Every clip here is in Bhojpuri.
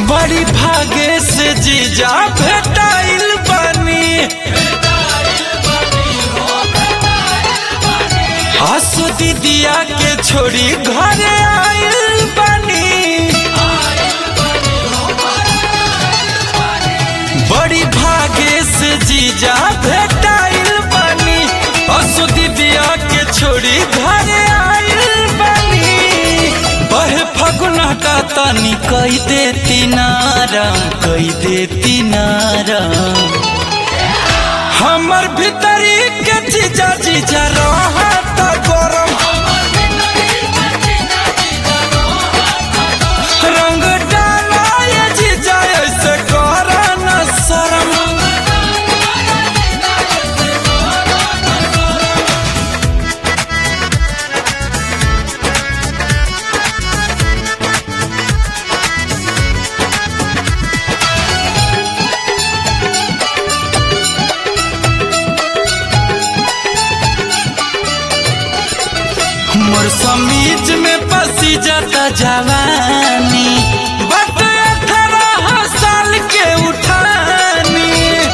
बड़ी भागे से जीजा भेटाइल बानी आसो दीदिया के छोड़ी घरे आइल बानी बड़ी भागे से जीजा भेटाइल बानी आसो दीदिया के छोड़ी घरे आइल बानी बहे फगुन हटा तनी कई देती नारम कई देती नारम हमर भीतरी के जीजा जीजा रहत गरम रंग डाला ये जीजा ऐसे कर न शरम मोर समीज में पसी जाता जवानी बट अठारह साल के उठानी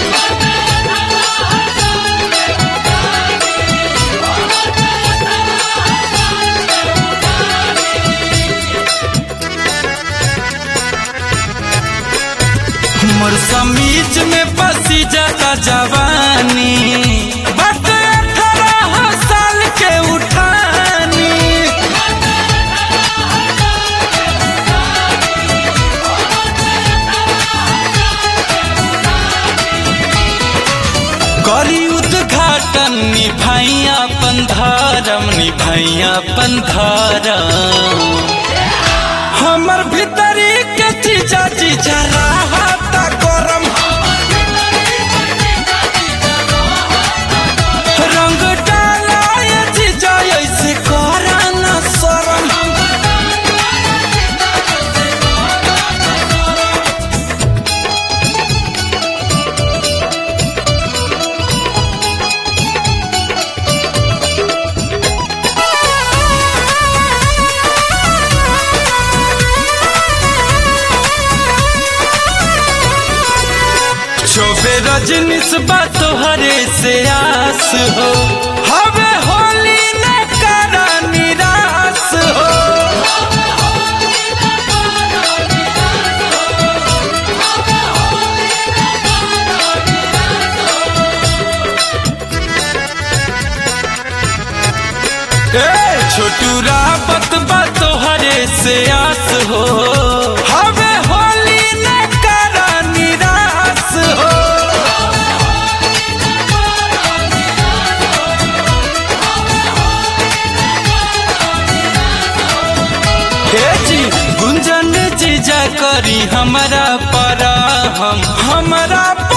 मोर समीज में पसी जाता जवानी बट अठारह साल के उठानी करी उद्घाटन निभाई अपन धर्म निभाई अपन धर्म हमर भीतरी के चीजा चीजा रहत गरम रंग डाला ये चीजा ऐसे करा न शरम चौबे रजनीश बा तोहरे से आस हो हवे होली न करा निराश हो ए छोटू रावत बा तोहरे से आस हो हवे होली न करा निराश हो हे जी गुंजन जीजा करी हमारा पर हम हमारा